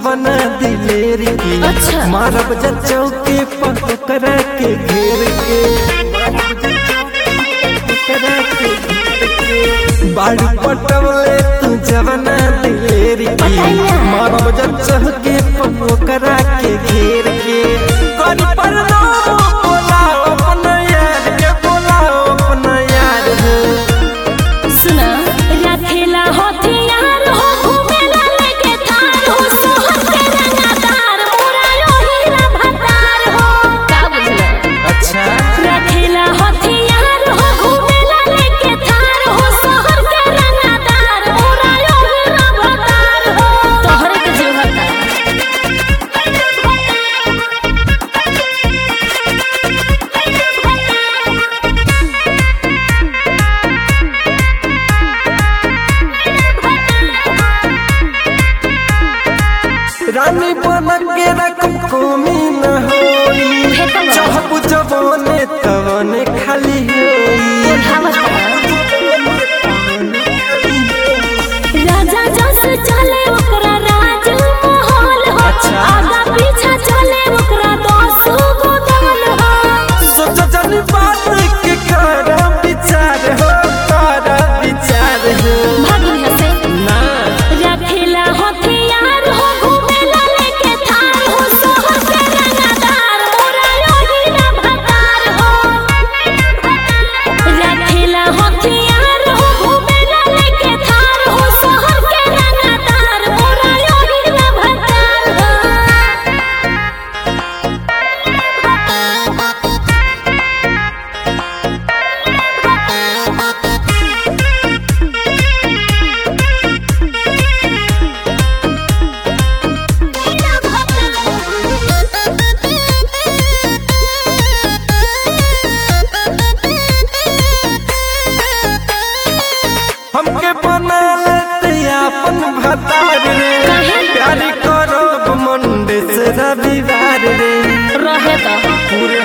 जवन दिलेर की अच्छा। मारब जा चौके पकड़ के घेर के पकड़ के घेर के। बाड़ी पटवले तू जवन दिलेर की पटाइया। मारब जा चौके पकड़ के घेर के करी पर नाम बोलाओ अपना यार के बोलाओ अपना यार है सुना रखेला हथियार हो घूमेला लेके तार हो सोहर के रंगादार मोरा यो हीरा भतार हो का बुझला अच्छा रखेला हथियार हो घूमेला लेके तार हो सोहर के रंगादार मोरा यो हीरा भतार हो तोहरे के जीवता रानी बन के रकम कमी न होई फेंकल बा। चाहबू जवाने तवने खाली होई राजा जस चले ओकरा राज महल हो अच्छा। आगा पीछा चले ओकरा दस गो दल हो सोच जन बात के कर विचार हो कर विचार हो भागिन हसे ना रखेला हथियार हो घूमेला लेके थार हो सोहर के रंगादार मोरा यो हीरा भतार हो रखेला हथियार हो घूमेला लेके थार हो सोहर के रंगादार मोरा यो हीरा भतार हो हमके बना लेते अपन भतार रे काहे? प्यार करब मंडे से रविवार रे रहे तो पूरे